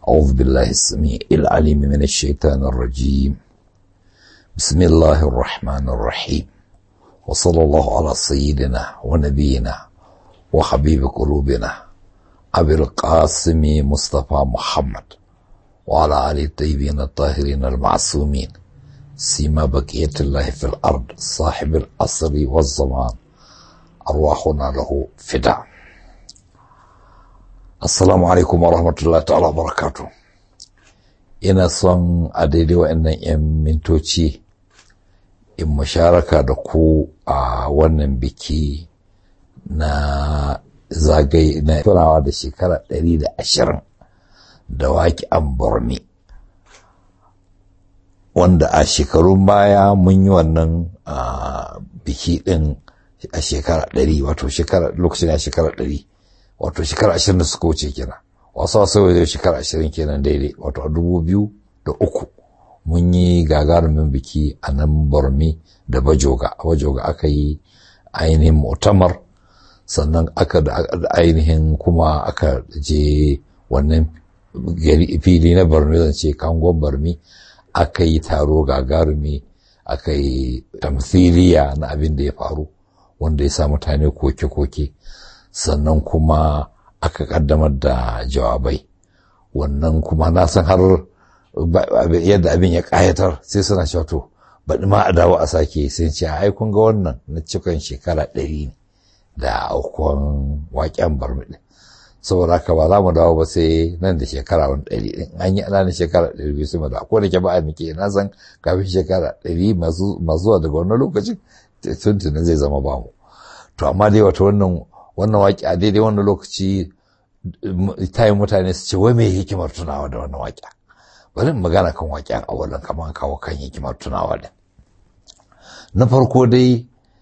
أعوذ بالله السميع العليم من الشيطان الرجيم بسم الله الرحمن الرحيم وصلى الله على سيدنا ونبينا وحبيب قلوبنا أبي القاسم مصطفى محمد وعلى آله الطيبين الطاهرين المعصومين سيما بقية الله في الأرض صاحب الأصر والزمان أرواحنا له فداء Assalamu alaikum wa rahmatullahi ta'ala barakatu. Ina son a daidai wa'annan 'yan mintoci in musharaka da ku a wannan biki na zagaye na tunawa da shekara ɗari da ashirin da waki an burmi. Wanda a shekarun baya mun yi wannan biki ɗin a shekara ɗari wato shekara lokacin a shekara ɗari. wato shekara ashirin da suka wuce kenan wasu wasu wajen shekara ashirin kenan daidai wato a dubu biyu da uku mun yi gagarumin biki a nan bormi da bajoga a bajoga aka yi ainihin mutamar sannan aka da ainihin kuma aka je wannan fili na bormi zan ce kangon bormi aka yi taro gagarumi aka yi tamthiliya na abin da ya faru wanda ya sa mutane koke-koke sannan kuma aka kaddamar da jawabai wannan kuma na san har yadda abin ya kayatar sai suna cewa to baɗi ma a dawo a sake sai ce ai kun ga wannan na cikin shekara ɗari ne da aukuwan waƙen barmiɗi saboda haka ba za mu dawo ba sai nan da shekara wani ɗari ɗin an yi ana shekara ɗari biyu sai mu dawo ko da ke ba a nike na san kafin shekara ɗari masu zuwa daga wannan lokacin tuntunin zai zama bamu to amma dai wata wannan wannan waƙi a daidai wannan lokaci ta yi mutane su ce wai mai hikimar tunawa da wannan waƙi bari in magana kan waƙen awalin kamar kawo kan hikimar tunawa da na farko dai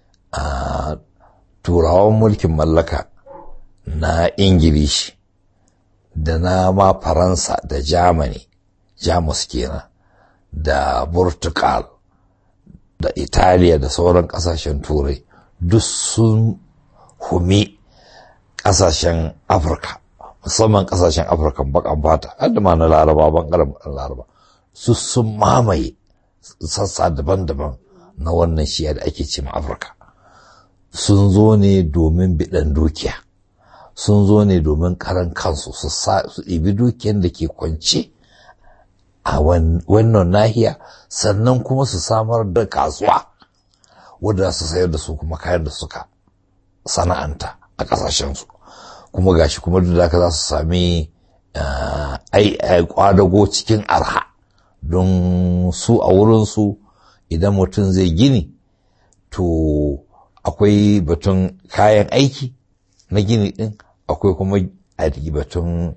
a turawan mulkin mallaka na ingilishi da na ma faransa da germany jamus kenan da portugal da italiya da sauran ƙasashen turai duk sun humi ƙasashen Afirka, musamman ƙasashen Afirka bakan fata, har da ma na Laraba bangaren Laraba, su sun mamaye sassa daban-daban na wannan shiya da ake ce ma Afirka. Sun zo ne domin biɗan dukiya, sun zo ne domin karan kansu su ɗibi dukiyan da ke kwance a wannan nahiya, sannan kuma su samar da kasuwa, wadda su sayar da su kuma kayan da suka sana'anta a ƙasashensu. kuma gashi kuma duk da za su sami kwadago cikin arha don su a wurinsu idan mutum zai gini to akwai batun kayan aiki na gini ɗin akwai kuma batun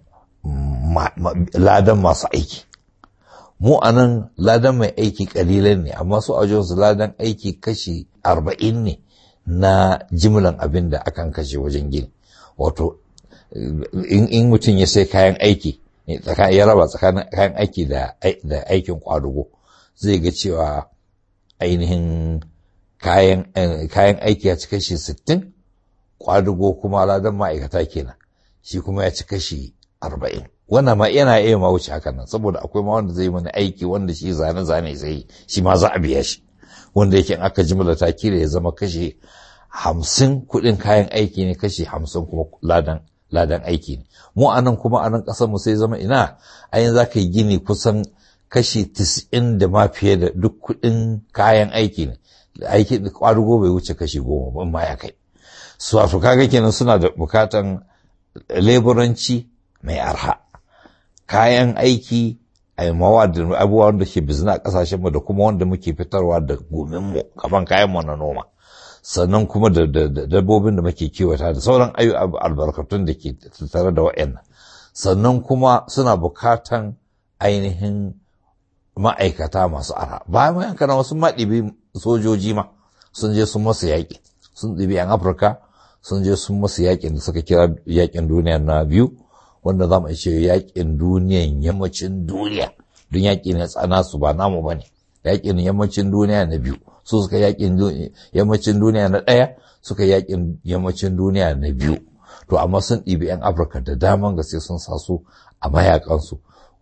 ladan masu aiki mu a nan ladan mai aiki ƙalilan ne amma su a su ladan aiki kashi arba'in ne na jimlan abin da akan kashe wajen gini wato in mutum ya sai kayan aiki ya raba tsakanin kayan aiki da aikin kwadugo zai ga cewa ainihin kayan aiki ya ci kashi sittin kwadugo kuma ladan ma'aikata kenan shi kuma ya ci kashi arba'in wannan ma yana iya ma wuce hakan nan saboda akwai ma wanda zai mana aiki wanda shi zane-zane zai shi ma za a biya shi wanda yake in aka jimla ta kila ya zama kashe hamsin kuɗin kayan aiki ne kashe hamsin kuma ladan ladan aiki ne mu a nan kuma a nan ƙasar mu sai zama ina ayin za ka yi gini kusan kashi tis'in da ma fiye da duk kuɗin kayan aiki ne aiki da ƙwarugo bai wuce kashi goma ba ma ya kai su wato kaga kenan suna da bukatan leburanci mai arha kayan aiki a mawa da abubuwa wanda ke bizina a kasashen mu da kuma wanda muke fitarwa da gomin mu kaman kayan mu na noma sannan kuma da dabbobin da muke kiwata da sauran ayu albarkatun da ke tattare da wa'annan sannan kuma suna bukatan ainihin ma'aikata masu ara bayan mayan kana wasu maɗibi sojoji ma sun je sun masu yaƙi sun ɗibi yan afirka sun je sun masu yaƙin da suka kira yaƙin duniya na biyu wanda za mu ce yaƙin duniyan yammacin duniya don yaƙi ne tsana su ba namu ba ne yaƙin yammacin duniya na biyu su suka yaƙin yammacin duniya na ɗaya suka yaƙin yammacin duniya na biyu to amma sun ɗibi 'yan afirka da daman gaske sun sa su a mayakansu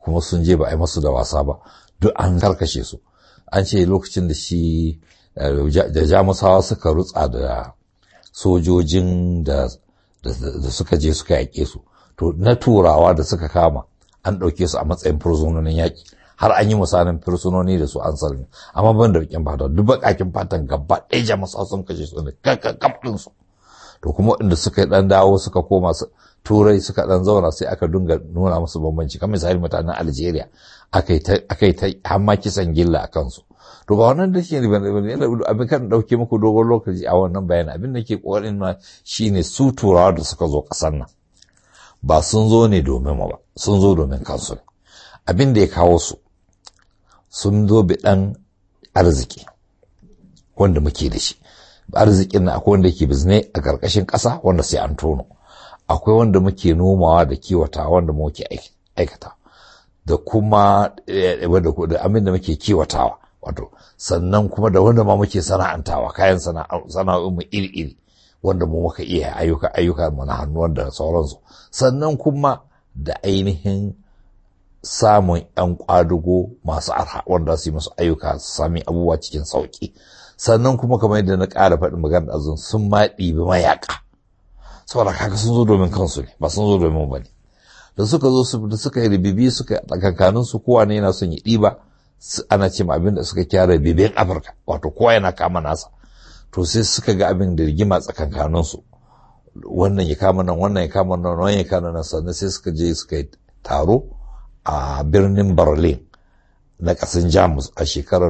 kuma sun je ba a yi masu da wasa ba duk an karkashe su an ce lokacin da shi da jamusawa suka rutsa da sojojin da suka je suka yaƙe su to na turawa da suka kama an ɗauke su a matsayin fursunonin yaƙi har an yi misalin fursunoni da su an salmi amma ban da rikin fata duk baƙaƙin fatan gaba ɗaya jamusawa sun kashe su ne kakkakaf ɗinsu to kuma inda suka ɗan dawo suka koma turai suka ɗan zauna sai aka dunga nuna musu bambanci kamar misali mutanen algeria aka yi ta hamma kisan gilla a kansu to ba wannan da shi ne abin kan ɗauke muku dogon lokaci a wannan bayanin abin da ke ƙoƙarin ma shine su turawa da suka zo ƙasar nan ba sun zo ne domin mu ba sun zo domin kansu ne abin da ya kawo su sun zo bi ɗan arziki wanda muke da shi arzikin na akwai wanda ke bizne a ƙarƙashin ƙasa wanda sai an tono akwai wanda muke nomawa da kiwata wanda muke aikata da kuma da amin da muke kiwatawa wato sannan kuma da wanda ma muke sana'antawa kayan sana'o'in mu iri-iri wanda mu muka iya ayyuka ayyuka mu na hannu wanda sauransu sannan kuma da ainihin samun yan kwadugo masu arha wanda su yi musu ayyuka su sami abubuwa cikin sauki sannan kuma kamar yadda na ƙara faɗin magana azun sun ma ɗibi mayaƙa saboda kaka sun zo domin kansu ne ba sun zo domin ba ne da suka zo da suka yi ribibi suka tsakankanin su kowa ne yana son ya ɗiba ana ce abin da suka kira ribibin afirka wato kowa yana kama nasa to sai suka ga abin da rigima tsakankanin su wannan ya kama nan wannan ya kama nan wannan ya kama nan sannan sai suka je suka yi taro a birnin berlin na ƙasan jamus a shekarar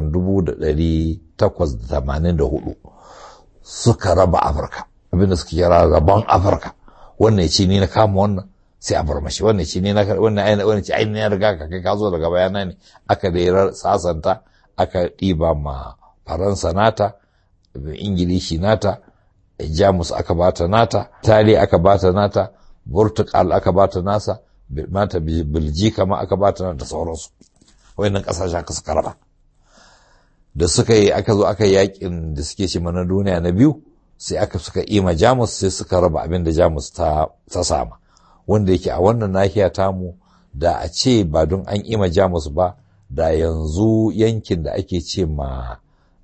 1884 suka raba afirka abinda suka kira rabon afirka wannan ya ce ni na kama wannan sai a bar mashi wannan ce ni na wannan aina wannan ce aina ya riga ka kai ka zo daga bayana ne aka da sasanta aka ɗiba ma faransa nata ingilishi nata jamus aka bata nata tali aka bata nata portugal aka bata nasa mata biljika ma aka bata nata da sauransu wayannan kasashen aka suka raba da suka yi aka zo aka yi yakin da suke ce mana duniya na biyu sai aka suka ima jamus sai suka raba abin da jamus ta sama wanda yake a wannan nahiya tamu da a ce ba don an ima jamus ba da yanzu yankin da ake ce ma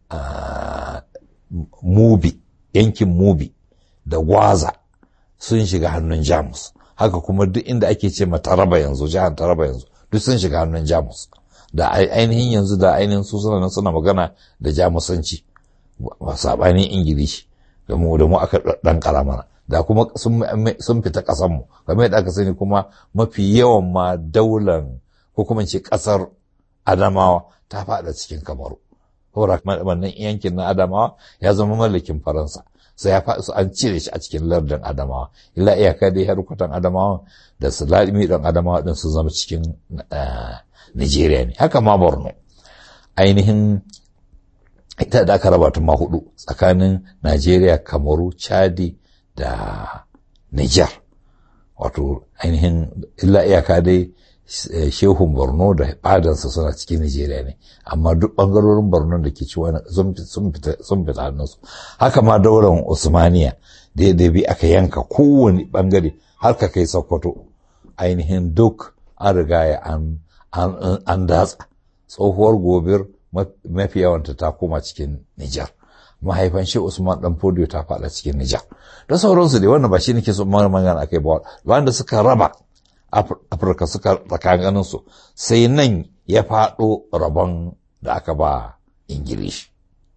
mubi yankin mubi da gwaza sun shiga hannun jamus haka kuma duk inda ake ce ma taraba yanzu jihar taraba yanzu duk sun shiga hannun jamus da ainihin yanzu da ainihin su suna suna magana da jamusanci ba sabanin ingilishi da mu da mu aka dan mana da kuma sun fita ƙasanmu game da aka sani kuma mafi yawan ma daular ko kuma ce ƙasar adamawa ta faɗa cikin kamaru saboda wannan yankin na adamawa ya zama mallakin faransa sai ya faɗi an cire shi a cikin lardin adamawa illa iyaka dai harkutan adamawa da su ladimi ɗan adamawa ɗin su zama cikin nigeria ne haka ma borno ainihin ita da aka raba ta ma hudu tsakanin Najeriya, Kamaru, Chadi da Niger. Wato ainihin illa iyaka dai shehun Borno da fadansa suna cikin Nijeriya ne, amma duk ɓangarorin Borno da ke ciwa sun fita hannunsu. Haka ma daular Usmaniya da ya bi aka yanka kowane ɓangare har ka kai Sokoto ainihin duk an riga ya an datsa. Tsohuwar gobir mafi yawanta ta koma cikin Nijar. Mahaifan shi Usman dan Fodio ta faɗa cikin Nijar. Da sauransu dai wannan ba shi nake so magana akai ba wanda suka raba Afirka suka tsakanin su sai nan ya faɗo rabon da aka ba Ingilishi.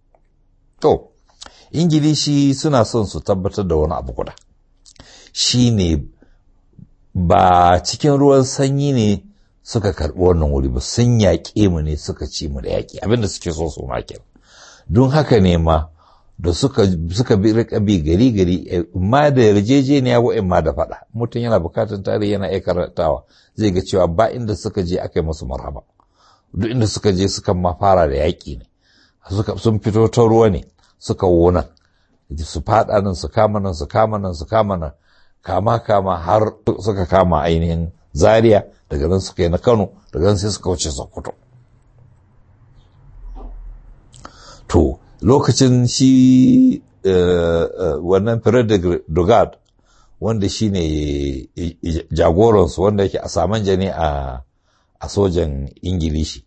To, Ingilishi suna son su tabbatar da wani abu guda. Shi ne ba cikin ruwan sanyi ne suka karɓi wannan wuri ba sun yaƙe mu ne suka ci mu da yaƙi abinda suke so su ma don haka ne ma da suka suka bi rika bi gari gari ma da yarjejeniya wa ma da faɗa mutum yana bukatar tarihi yana iya karantawa zai ga cewa ba inda suka je aka yi musu marhaba duk inda suka je suka ma fara da yaƙi ne sun fito ta ruwa ne suka wona su faɗa nan su kama nan su kama nan su kama nan kama kama har suka kama ainihin zaria daga nan suka yi na kano daga nan sai suka wuce sokoto to lokacin shi wannan Frederick Dugard wanda shi ne jagoransu wanda yake a saman jani a a sojan ingilishi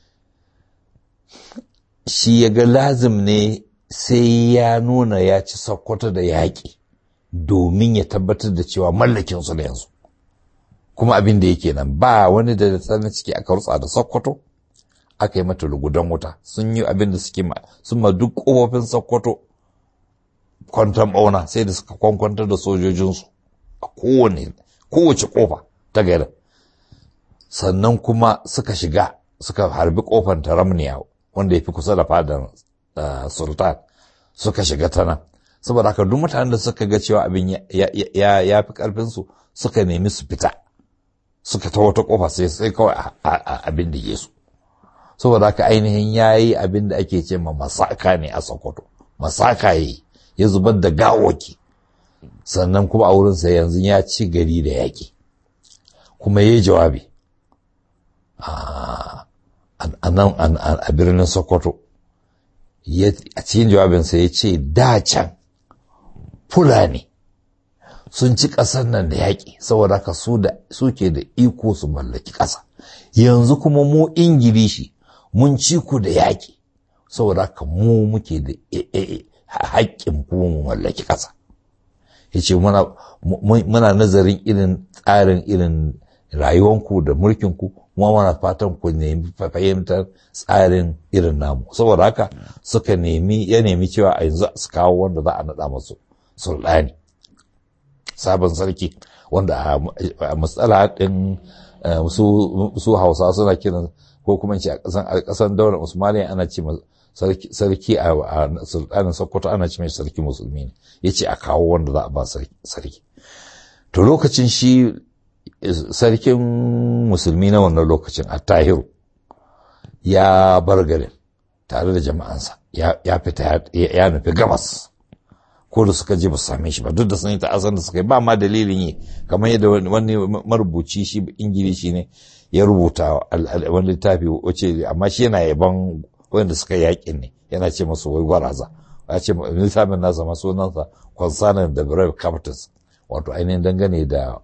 shi ya ga lazim ne sai ya nuna ya ci sokoto da yaƙi domin ya tabbatar da cewa mallakin su da yanzu kuma abin da yake nan ba wani da tsanin ciki aka rutsa da sokoto aka yi mata lugudan wuta sun yi abin da suke ma sun ma duk ƙofofin sokoto kwantan ɓauna sai da suka kwankwantar da sojojinsu a kowane kowace ƙofa ta garin sannan kuma suka shiga suka harbi ƙofar taramniya wanda ya fi kusa da fadar sultan suka shiga ta nan saboda haka duk mutanen da suka ga cewa abin ya fi ƙarfinsu suka nemi su fita suka ta wata ƙofa sai sai kawai abin da yesu saboda haka ainihin ya yi abin da ake ce ma masaka ne a sokoto masaka ya yi ya zubar da gawoki sannan kuma a wurinsa yanzu ya ci gari da yaƙi kuma ya yi jawabi a nan a birnin sokoto a cikin jawabinsa ya ce da can fulani sun ci ƙasar nan da yaƙi saboda haka su ke da iko su mallaki ƙasa yanzu kuma mu ingilishi mun ci ku da yaƙi saboda haka mu muke da haƙƙin kuma mu mallaki ƙasa ya ce muna nazarin irin tsarin irin rayuwanku da mulkinku kuma muna fatan ku nemi fahimtar tsarin irin namu saboda haka suka nemi ya nemi cewa a yanzu su kawo wanda za a naɗa masu sultani sabon sarki wanda a matsala ɗin su hausa suna kiran ko kuma ce a ƙasan daular usmaniya ana ce sarki a sultanin sokoto ana ce mai sarki musulmi ne ya ce a kawo wanda za a ba sarki to lokacin shi sarkin musulmi na wannan lokacin a tahiru ya bar garin tare da jama'ansa ya fita ya nufi gabas ko da suka je ba su same shi ba duk da sun yi ta'azan da suka yi ba ma dalilin yi kamar yadda wani marubuci shi ingilishi ne ya rubuta wani littafi wace amma shi yana yaban wanda suka yakin ne yana ce masu wai gwaraza ya ce littafin nasa ma sunansa concerning the brave captains wato ainihin dangane da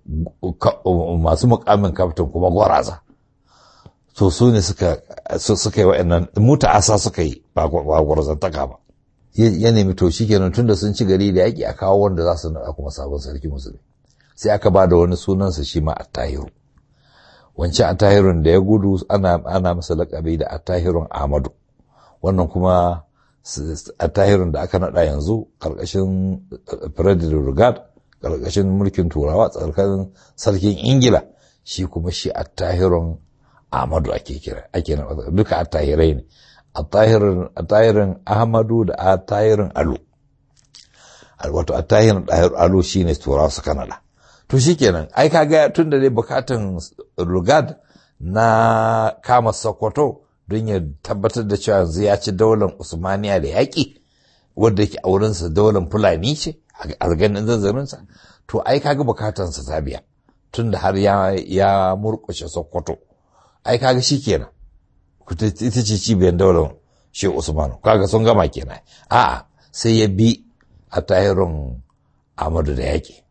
masu mukamin captain kuma gwaraza to su ne suka suka yi wa'annan muta asa suka yi ba gwarazantaka ba ya nemi to shi kenan tunda sun ci gari da yaƙi a kawo wanda za su naɗa kuma sabon sarki musulmi sai aka ba da wani sunansa shi ma attahiru wancan attahirun da ya gudu ana ana masa laƙabi da attahirun ahmadu wannan kuma attahirun da aka naɗa yanzu ƙarƙashin frederick rugard ƙarƙashin mulkin turawa tsarkan sarkin ingila shi kuma shi attahirun ahmadu ake kira ake duka attahirai ne attahirin ahmadu da attahirin alu wato attahirin alu shine turawa suka naɗa to shikenan ai kaga tun da dai bukatan rugard na kama sokoto don ya tabbatar da cewa yanzu ya ci daular usmaniya da yaƙi wadda yake a wurinsa daular fulani ce a ganin zazzarinsa to ai kaga bukatansa ta biya tun da har ya murƙushe sokoto ai kaga shi kenan ita ce cibiyar daular shi usmanu kaga sun gama kenan a'a sai ya bi a tahirin amadu da yaƙi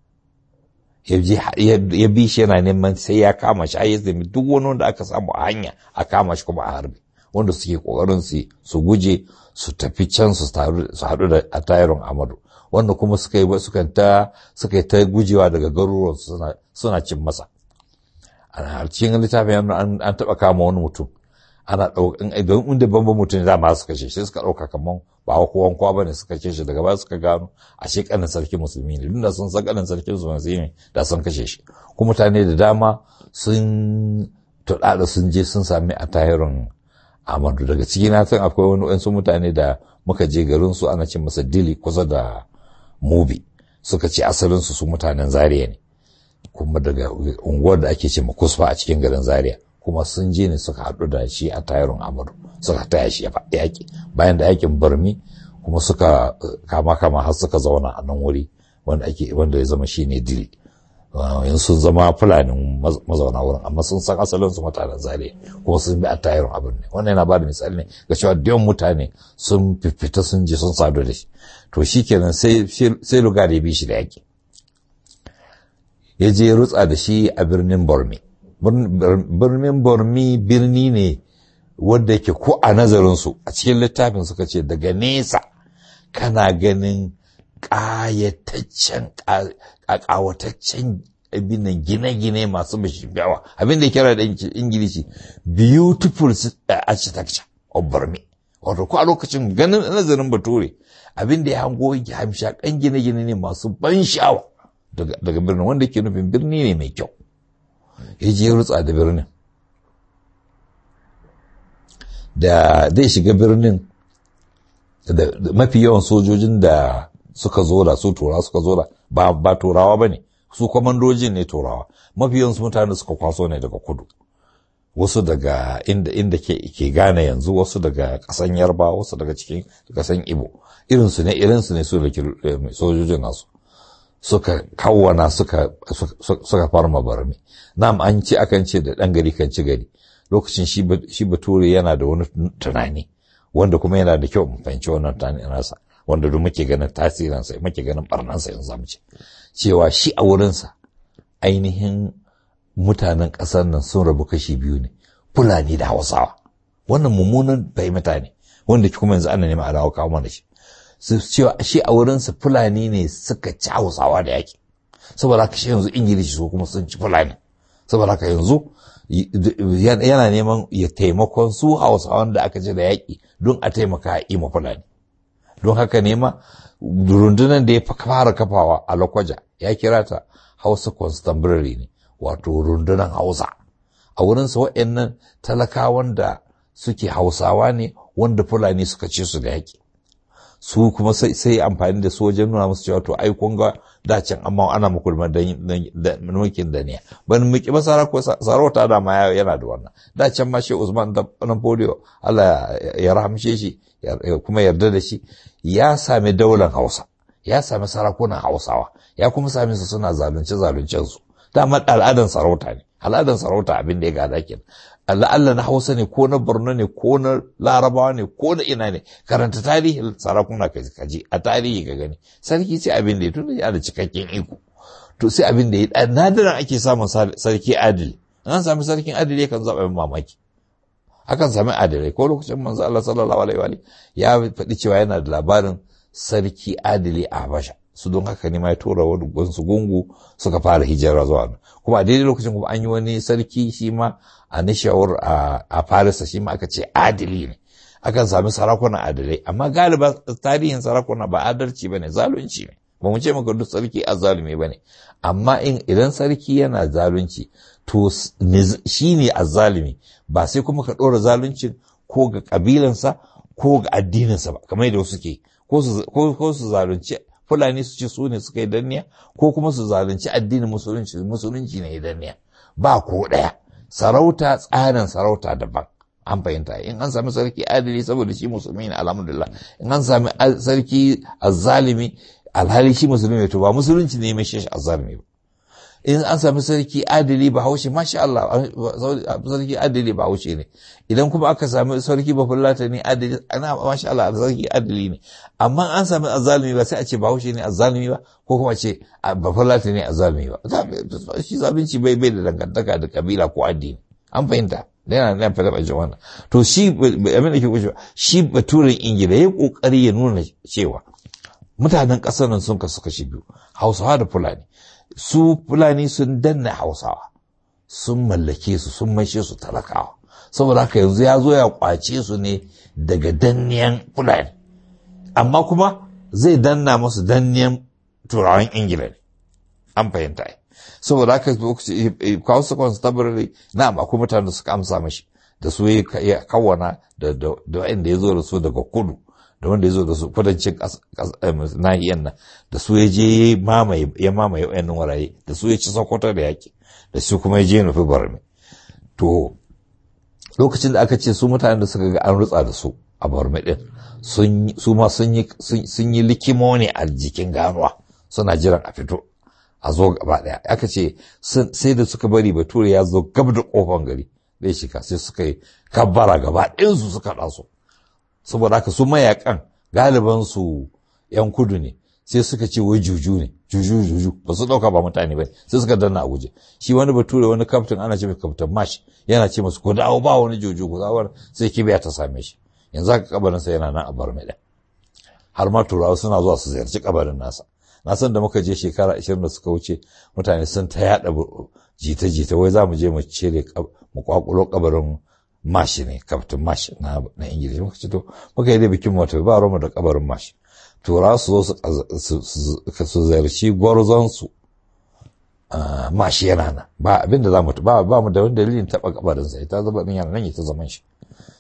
ya bi shi yana neman sai ya kama shi ai zai duk wani wanda aka samu a hanya a kama shi kuma a harbi wanda suke kokarin su su guje su tafi can su haɗu da a tayirin amadu wanda kuma suka yi suka ta suka yi ta gujewa daga garuruwan suna suna cin masa a cikin littafin an taɓa kama wani mutum ana ɗaukan don inda bamban mutum za ma su kashe shi suka ɗauka kamar ba kowan kwa bane suka kashe shi daga baya suka gano a shi kanin sarki musulmi ne duk da sun san kanin sarki musulmi ne da sun kashe shi kuma mutane da dama sun tuɗaɗa sun je sun sami a tahirin amadu daga ciki na san akwai wani wasu mutane da muka je garin su ana ce masa dili kusa da mubi suka ce asalin su su mutanen zaria ne kuma daga unguwar da ake ce kusfa a cikin garin zaria kuma sun je ne suka haɗu da shi a tayarun amadu suka taya shi yaƙi bayan da yaƙin barmi kuma suka kama kama har suka zauna a nan wuri wanda ake wanda ya zama shi ne dili yanzu sun zama fulanin mazauna wurin amma sun san asalin su mutanen zare kuma sun bi a tayarun abin ne wannan yana bada misali ne ga cewa da mutane sun fifita sun je sun sadu da shi to shi kenan sai lugar ya bi shi da yaƙi ya je rutsa da shi a birnin bormi birnin bormi birni ne wadda yake ko a nazarinsu a cikin littafin suka ce daga nesa kana ganin ƙayataccen ƙawataccen abinan gine-gine masu bashiyawa abin da ya kira da ingilishi beautiful architecture of burma wato ko a lokacin ganin nazarin bature abin da ya hango hamshakan gine-gine ne masu ban sha'awa daga birnin wanda ke nufin birni ne mai kyau ya je rutsa da birnin da zai shiga birnin da mafi yawan sojojin da suka zo da su turawa suka zo da ba turawa ba ne su kwamandojin ne turawa mafi yawan mutane suka kwaso ne daga kudu wasu daga inda inda ke ke gane yanzu wasu daga kasan yarba wasu daga cikin kasan ibo irinsu ne irinsu ne su da sojojin nasu suka kawwana suka suka farma barmi nam an ci akan ce da dan gari kan ci gari lokacin shi bature yana da wani tunani wanda kuma yana da kyau mu fahimci wannan tunani nasa wanda duk muke ganin tasirinsa muke ganin barnansa yanzu zamu ce cewa shi a wurinsa ainihin mutanen ƙasar nan sun rabu kashi biyu ne fulani da hausawa wannan mummunan fahimta ne wanda kuma yanzu ana nema a dawo kawo mana shi su cewa shi a wurinsa fulani ne suka ci hausawa da yaƙi saboda haka shi yanzu ingilishi su kuma sun ci fulani saboda haka yanzu yana neman ya taimakon su hausawan da aka ci da yaƙi don a taimaka a ima fulani don haka nema rundunar da ya fara kafawa a lokwaja ya kira ta hausa constabulary ne wato rundunar hausa a wurinsa waɗannan talakawan da suke hausawa ne wanda fulani suka ce su da yaƙi su kuma sai amfani da su wajen nuna musu cewa to ai kun ga dacin amma ana muku da mulkin da ne ban miki ba sarauta da ma yana da wannan dacin ma shi Usman da Napoleon Allah ya rahamshe shi kuma yarda da shi ya sami daular Hausa ya sami sarakunan Hausawa ya kuma sami su suna zalunce zaluncen su dama al'adan sarauta ne al'adan sarauta abin da ya gada kenan Allah na Hausa ne ko na Borno ne ko na Larabawa ne ko na ina ne karanta tarihin sarakuna ka kaji a tarihi ka gani sarki sai abin da ya tunda ya da cikakken iko to sai abin da ya nadiran ake samun sarki adili an sami sarkin adili kan zaɓa mamaki akan sami adilai ko lokacin manzo Allah sallallahu alaihi wa ya faɗi cewa yana da labarin sarki adili a Habasha su don haka ne ma ya tura wani su gungu suka fara hijira zuwa kuma a daidai lokacin kuma an yi wani sarki shi ma a nishawar a farisa shi ma aka ce adili ne akan sami sarakuna adilai amma galiba tarihin sarakuna ba adalci ba ne zalunci ne ba mu ce maka duk sarki azzalumi ba ne amma in idan sarki yana zalunci to shi ne azzalumi ba sai kuma ka ɗora zaluncin ko ga ƙabilansa ko ga addininsa ba kamar yadda wasu ke ko su zalunci fulani su ce su ne suka yi danniya ko kuma su zalunci addinin musulunci musulunci ne ya danniya ba ko ɗaya sarauta tsarin sarauta daban an fahimta in an sami sarki adali saboda shi musulmi ne alhamdulillah in an sami sarki azzalimi alhali shi musulmi to ba musulunci ne mai shi azzalimi ba in an sami sarki adali ba haushe masha Allah sarki adali ba haushe ne idan kuma aka sami sarki ba fulata ne adali ana masha Allah sarki adali ne amma an sami azzalimi ba sai a ce ba haushe ne azzalimi ba ko kuma ce ba fulata ne azzalimi ba shi zalunci bai bai da dangantaka da kabila ko addini an fahimta yana nan fata bajin wannan to shi abin da ke kushe shi baturen ingila ya kokari ya nuna cewa mutanen ƙasar nan sun kasu kashi biyu hausawa da fulani su fulani sun danna hausawa sun mallake su sun maishe su talakawa saboda haka yanzu ya zo ya kwace su ne daga danniyan fulani amma kuma zai danna musu danniyan turawan ingila ne an fahimta ai saboda haka kawo su constabulary na akwai mutane da suka amsa mashi da su ya kawana da wanda ya zo da su daga kudu da wanda ya zo da su kudancin nahiyar nan da su ya je ya mamaye wayannan waraye da su ya ci sokoto da yaki da su kuma ya je nufi barmi to lokacin da aka ce su mutanen da suka ga an rutsa da su a barmi din su ma sun yi likimo ne a jikin ganuwa suna jiran a fito a zo gaba daya aka ce sai da suka bari bature ya zo gab da kofan gari zai shiga sai suka yi kabbara gaba ɗayansu suka ɗaso saboda haka su mayakan galiban su yan kudu ne sai suka ce wai juju ne juju juju ba su ɗauka ba mutane ba sai suka danna a guje shi wani bature wani kaftin ana ce mai kaftin mash yana ce masu ku dawo ba wani juju ku dawo sai kibiya ta same shi yanzu haka kabarin sa yana nan a bar mai har ma turawa suna zuwa su ziyarci kabarin nasa na san da muka je shekara ashirin da suka wuce mutane sun ta yaɗa jita-jita wai za mu je mu cire mu kwakulo kabarin mashi ne kaftin mashi na ingilishi muka ce to muka yi da bikin mota ba roma da kabarin mashi tura su zo su ziyarci gwarzonsu mashi yana nan ba abin da za mu ba ba mu da wani dalilin taɓa kabarinsa ita zama ɗin yana nan ita zaman shi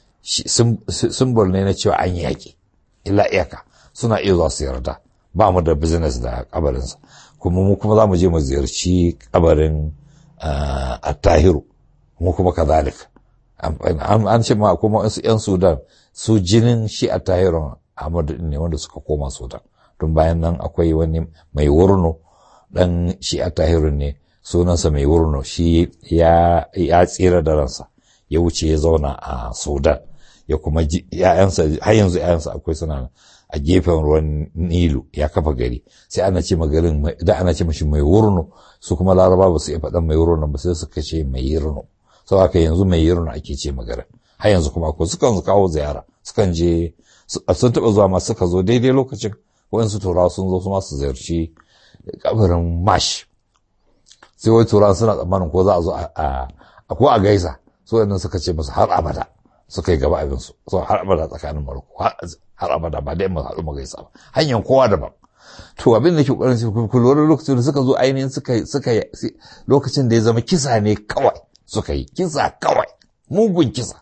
simbol ne na cewa an yi yaƙi illa iyaka suna iya zuwa su yarda ba mu da business da kabarinsa kuma mu kuma za mu je mu ziyarci kabarin attahiru mu kuma kazalika an ce ma kuma wasu 'yan sudan su jinin shi attahirun ahmadu ne wanda suka koma sudan tun bayan nan akwai wani mai wurno dan shi attahirun ne sunansa mai wurno shi ya tsira da ransa ya wuce ya zauna a sudan ya kuma ya'yansa har yanzu ya'yansa akwai suna a gefen ruwan nilu ya kafa gari sai ana ce garin da ana ce mashi mai wurno su kuma laraba ba su iya faɗan mai wurno ba sai suka ce mai yirno sau haka yanzu mai yirno ake ce magarin har yanzu kuma akwai sukan kawo ziyara sukan je sun taɓa zuwa ma suka zo daidai lokacin waɗansu turawa sun zo su masu ziyarci kabarin mash sai wai turawa suna tsammanin ko za a zo a ko a gaisa su waɗannan suka ce musu har abada suka yi gaba abinsu so har abada tsakanin maroko har abada ba dai mu haɗu mu gaisa ba hanyar kowa daban to abin da ke ƙoƙarin su ku lura lokacin da suka zo ainihin suka suka lokacin da ya zama kisa ne kawai suka yi kisa kawai mugun kisa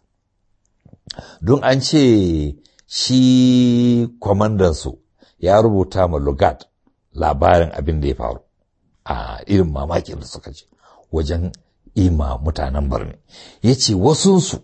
don an ce shi kwamandansu ya rubuta ma lugat labarin abin da ya faru a irin mamakin da suka ce wajen ima mutanen birni ya ce wasunsu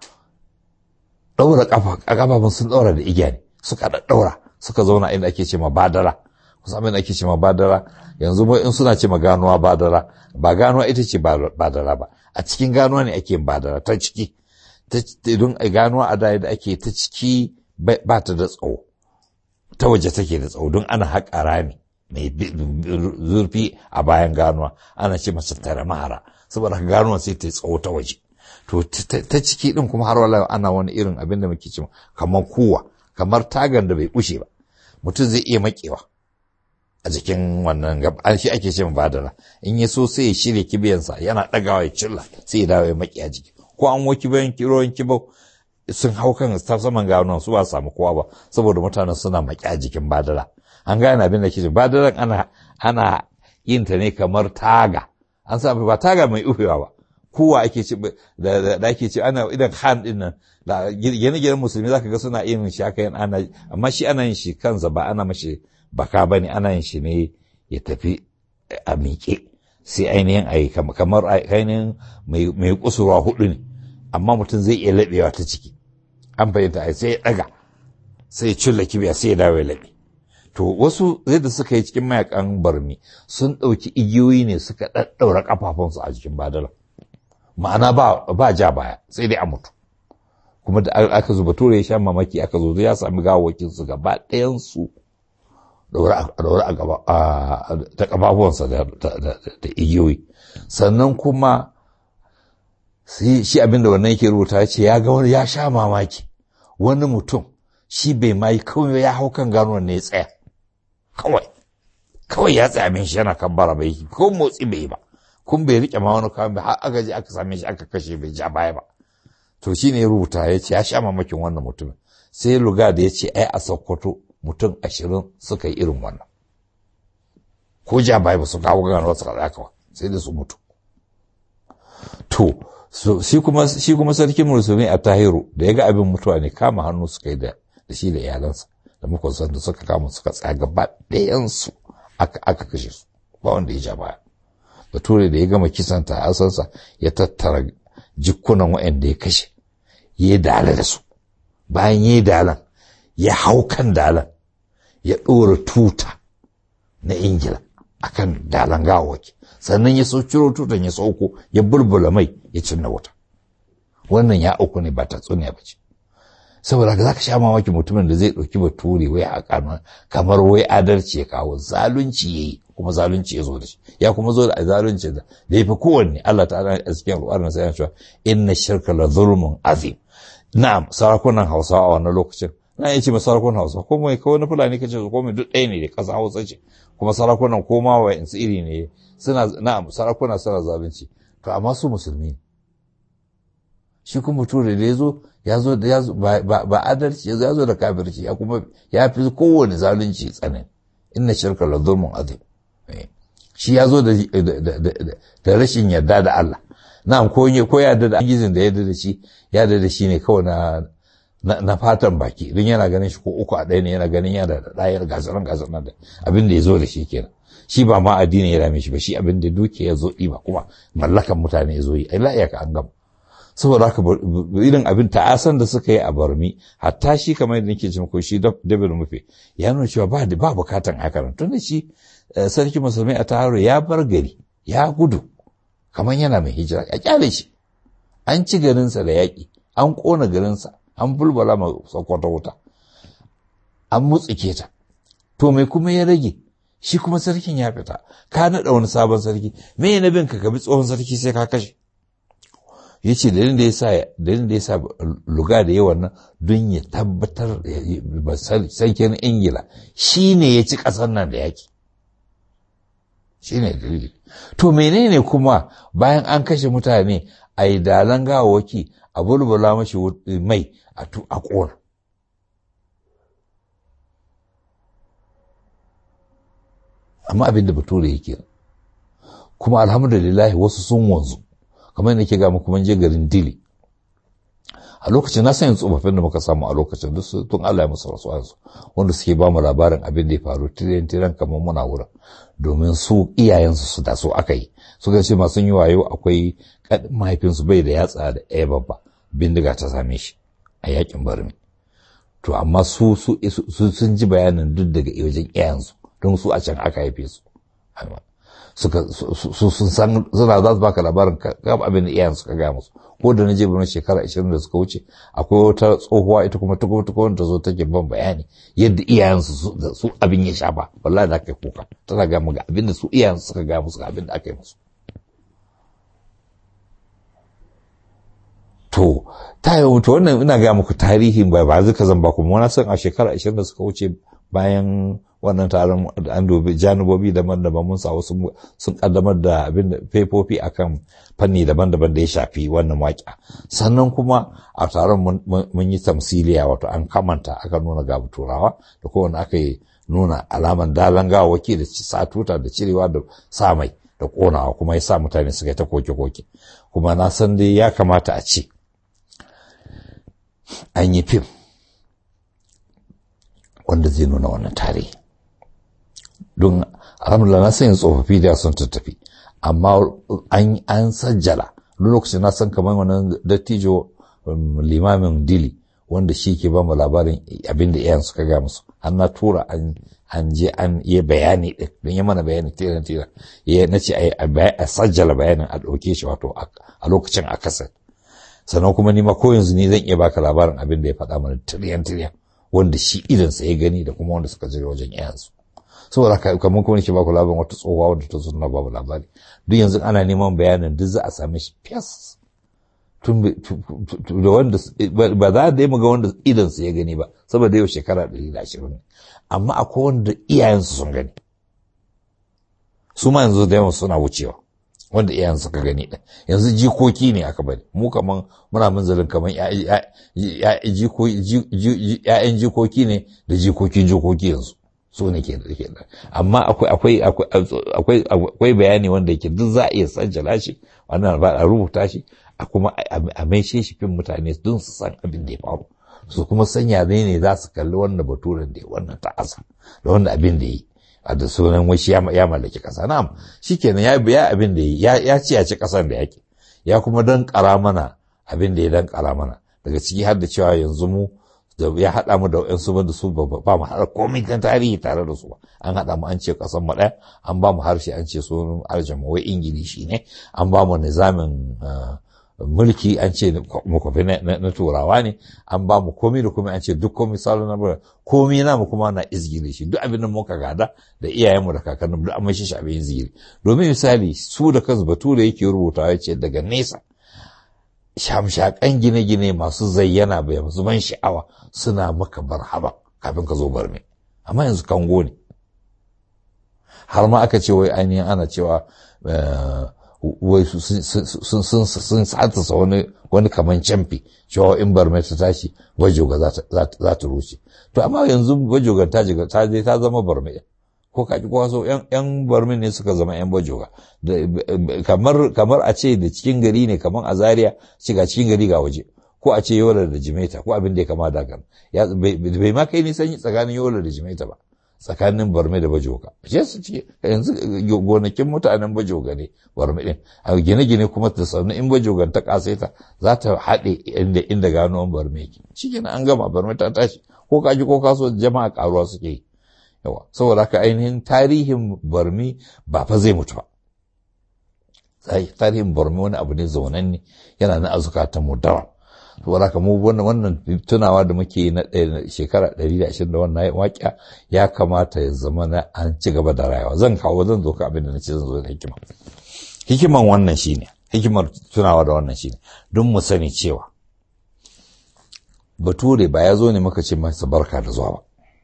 ɗaura ƙafafun sun ɗaura da igiya ne suka ɗaɗɗaura suka zauna inda ake ce ma badara kusa abin da ake ce ma badara yanzu mu in suna ce ma ganuwa badara ba ganuwa ita ce badara ba a cikin ganuwa ne ake badara ta ciki don ganuwa a da ake ta ciki ba ta da tsawo ta waje take da tsawo don ana haƙa rami mai zurfi a bayan ganuwa ana ce masa tare mahara saboda ganuwa sai ta tsawo ta waje to ta ciki din kuma har wala ana wani irin abin da muke cewa kamar kuwa kamar tagan da bai kushe ba mutum zai iya makewa a jikin wannan gaba an shi ake cewa badara in ya so sai ya shirya kibiyansa yana ɗagawa ya cilla sai ya dawo ya maki a jiki ko an wo kibiyan kiroyin kibau sun hau kan saman ganuwan su ba samu kowa ba saboda mutanen suna maki a jikin badara an gane abin da ke badaran ana ana yin ta ne kamar taga an sa ba taga mai ufewa ba kowa ake ci da ake ci ana idan han din nan da gine-ginen musulmi zaka ga suna yin shi haka yin ana amma shi ana yin shi kansa ba ana mashi baka bane ana yin shi ne ya tafi a miƙe sai ainihin ayi kamar ainihin mai kusurwa hudu ne amma mutum zai iya laɓewa ta ciki an fahimta ai sai ya ɗaga sai ya cilla kibiya sai ya dawo ya laɓe to wasu yadda suka yi cikin mayakan barmi sun ɗauki igiyoyi ne suka ɗaɗɗaura ƙafafunsu a jikin badala ma'ana ba ba ja baya sai dai a mutu kuma da aka zuba tura ya sha mamaki aka zo ya sami gawakin su gaba ɗayan su daura a gaba ta kafafuwansa da igiyoyi sannan kuma shi abin da wannan yake rubuta ya ce ya ga wani ya sha mamaki wani mutum shi bai ma yi kawai ya hau kan gano ne ya tsaya kawai kawai ya tsaya min shi yana kan bara bai ko motsi bai ba kun bai rike ma wani kawai har aka je aka same shi aka kashe bai ja baya ba to shi ne rubuta ya ce ya sha mamakin wannan mutumin sai luga da ya ce ai a sokoto mutum ashirin suka yi irin wannan ko ja baya ba su kawo gano su kaza kawai sai da su mutu to shi kuma shi kuma sarkin musulmi a tahiru da ya ga abin mutuwa ne kama hannu suka yi da shi da iyalansa da makwasan da suka kama suka tsaya gaba ɗayansu aka kashe su ba wanda ya ja baya bature da ya gama kisan ta asansa ya tattara jikunan waɗanda ya kashe ya dala da su bayan ya dalan ya hau kan dalan ya ɗora tuta na ingila akan dalan gawawaki sannan ya sau ciro tutan ya sauko ya bulbula mai ya cinna wuta wannan ya auku ne ba tatsuniya ba ce saboda haka zaka sha mamaki mutumin da zai ɗauki bature wai a kamar wai adalci ya kawo zalunci yayi kuma zalunci ya zo da shi ya kuma zo da zalunci da da yafi kowanne Allah ta'ala a cikin Al-Qur'ani sai ya ce inna shirka la zulmun azim na'am sarakunan Hausawa a wannan lokacin na iya ce sarakunan Hausa ko mai kawai na Fulani kace ko mai duk ɗaya ne da ƙasa Hausa ce kuma sarakunan ko ma wa insu iri ne suna na'am sarakuna suna zalunci to amma su musulmi ne shi kuma ture da ya zo ya zo da ba adalci ya zo da kafirci ya kuma ya fi kowane zalunci tsanani inna shirka la zulmun azim shi ya zo da rashin yarda da Allah na'am ko ko yarda da gizin da yarda da shi yarda da shi ne kawai na na fatan baki idan yana ganin shi ko uku a ɗaya ne yana ganin yana da ɗayar gasaran gasaran da abin da ya zo da shi kenan shi ba ma addini ya dame shi ba shi abin da duke ya zo ba kuma mallakan mutane ya zo yi ai la'iyaka an gama saboda haka irin abin ta'asan da suka yi a barmi hatta shi kamar yadda nake jin ko shi dabil mufe ya nuna cewa ba ba bukatan haka tun da shi sarki musulmai a taro ya bar gari ya gudu kamar yana mai hijira ya kyale shi an ci garinsa da yaƙi an ƙona garinsa an bulbala ma sokoto wuta an mutsike ta to mai kuma ya rage shi kuma sarkin ya fita ka naɗa wani sabon sarki me na bin ka ka bi tsohon sarki sai ka kashe ya ce dalilin da ya sa dalilin da ya sa luga da yawan nan don ya tabbatar sarkin ingila shi ne ya ci ƙasar nan da yaki shi ne dalili to menene kuma bayan an kashe mutane a yi dalan gawawaki a bulbula mashi mai a ƙona amma abin da bature yake kuma alhamdulillah wasu sun wanzu kamar yadda ke ga muku mun je garin dili a lokacin na sanya tsofaffin da muka samu a lokacin duk tun Allah ya musu rasuwansu wanda suke ba mu labarin abin da ya faru tiren tiren kamar muna wurin domin su iyayensu su da su aka yi suka ce masu yi wayo akwai mahaifinsu bai da yatsa da ɗaya babba bindiga ta same shi a yakin barmi to amma su sun ji bayanin duk daga wajen iyayensu don su a can aka haife su suka sun san suna za su baka labarin gab abin da iyayen suka gaya musu ko da na je birnin shekara 20 da suka wuce akwai wata tsohuwa ita kuma tuko tuko ta zo take ban bayani yadda iyayen su su abin ya shafa wallahi da aka kuka tana ga mu ga abin da su iyayen suka gaya musu ga abin da aka yi musu to ta yi to wannan ina ga muku tarihin ba ba zuka zan ba kuma wani san a shekara 20 da suka wuce bayan wannan taron an dubi janubobi daban-daban mun sa wasu sun kaddamar da abin da faifofi akan fanni daban-daban da ya shafi wannan waƙa sannan kuma a taron mun yi tamsiliya wato an kamanta aka nuna ga turawa da kowane aka yi nuna alaman dalan gawaki da satuta da cirewa da sa mai da konawa kuma ya sa mutane suka yi ta koke-koke kuma na san dai ya kamata a ce an yi fim wanda zai nuna wannan tarihi don alhamdulillah na san tsofaffi da sun tattafi amma an sajjala lokacin na san kamar wannan dattijo limamin dili wanda shi ke ba mu labarin abin da iyayen suka ga musu an na tura an je an yi bayani din don yi mana bayani tiran tiran ya na ce a sajjala bayanin a ɗauke shi wato a lokacin a kasa sannan kuma ni ma ko yanzu ni zan iya baka labarin abin da ya faɗa mana tiriyan tiriyan wanda shi idansa ya gani da kuma wanda suka je wajen iyayensu saboda kamar kuma nake baku labarin wata tsohuwa wadda ta zo na babu labari duk yanzu ana neman bayanin duk za a same shi fiyas tun da wanda ba za da yi ga wanda idansa ya gani ba saboda yau shekara ɗari da ashirin amma akwai wanda iyayensu sun gani su ma yanzu da yawan suna wucewa wanda iyayen suka gani ɗin yanzu jikoki ne aka bari mu kaman muna munzalin kaman ‘ya'yan jikoki ne da jikokin jikoki yanzu su ne ke da amma akwai bayani wanda yake duk za a iya sajjala shi wannan ba a rubuta shi a kuma a maishe shi fin mutane don su san abin da ya faru su kuma sanya ne ne za su kalli wannan baturen da ya wannan ta'asa da wannan abin da ya yi a da sunan washi ya mallaki kasa na'am shikenan ya biya abin da ya ya ci ya ci kasar da yake ya kuma dan kara mana abin da ya dan kara mana daga ciki har da cewa yanzu mu da ya haɗa mu da wayansu ba da su ba ba mu haɗa komai kan tarihi tare da su ba an haɗa mu an ce kasan mu ɗaya an ba mu harshe an ce sunan aljama wai ingilishi ne an ba mu nizamin mulki an ce makwafi na turawa ne an ba mu komi da komi an ce duk komi salo na bura komi na mu kuma na izgiri shi duk abin da muka gada da iyayenmu da kakanninmu duk an mai shi abin izgiri domin misali su da kansu bature yake rubutawa ya ce daga nesa shamshakan gine-gine masu zayyana bai masu ban sha'awa suna maka barhaba kafin ka zo barme amma yanzu kango ne har ma aka ce wai ainihin ana cewa wai sun satasa wani wani kaman camfi cewa in barme ta tashi bajoga za ta rushe to amma yanzu bajoga ta jiga ta je ta zama barme ko kaji kowa so yan barmin ne suka zama yan bajoga kamar kamar a ce da cikin gari ne kamar a zaria shiga cikin gari ga waje ko a ce yola da jimeta ko abin da ya kama da kan bai ma kai nisan tsakanin yola da jimeta ba tsakanin barme da bajoga je su ce yanzu gonakin mutanen bajoga ne barme din a gine-gine kuma ta sannu in bajogan ta kasaita za ta haɗe inda inda gano barme yake shi an gama barme ta tashi ko kaji ko kaso jama'a karuwa suke yi yawa saboda haka ainihin tarihin barmi ba fa zai mutu ba tarihin barmi wani abu ne zaunan ne yana na azukatan mu dawa saboda haka mu wannan wannan tunawa da muke na shekara 120 da wannan waƙiya ya kamata ya zama na an ci gaba da rayuwa zan kawo zan zo ka abin da nace zan zo da hikima hikiman wannan shine hikimar tunawa da wannan shine don mu sani cewa bature ba ya zo ne muka ce masa barka da zuwa ba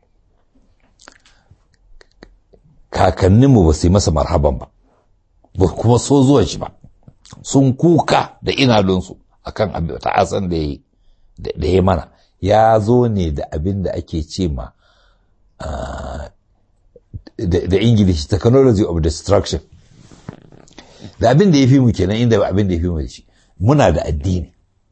kakanninmu ba su yi masa marhaban ba ba kuma so zuwan shi ba sun kuka da inalunsu akan ta'asan da ya da ya mana ya zo ne da abin da ake ce ma da ingilishi technology of destruction da abin da ya fi mu kenan inda abin da ya fi mu da shi muna da addini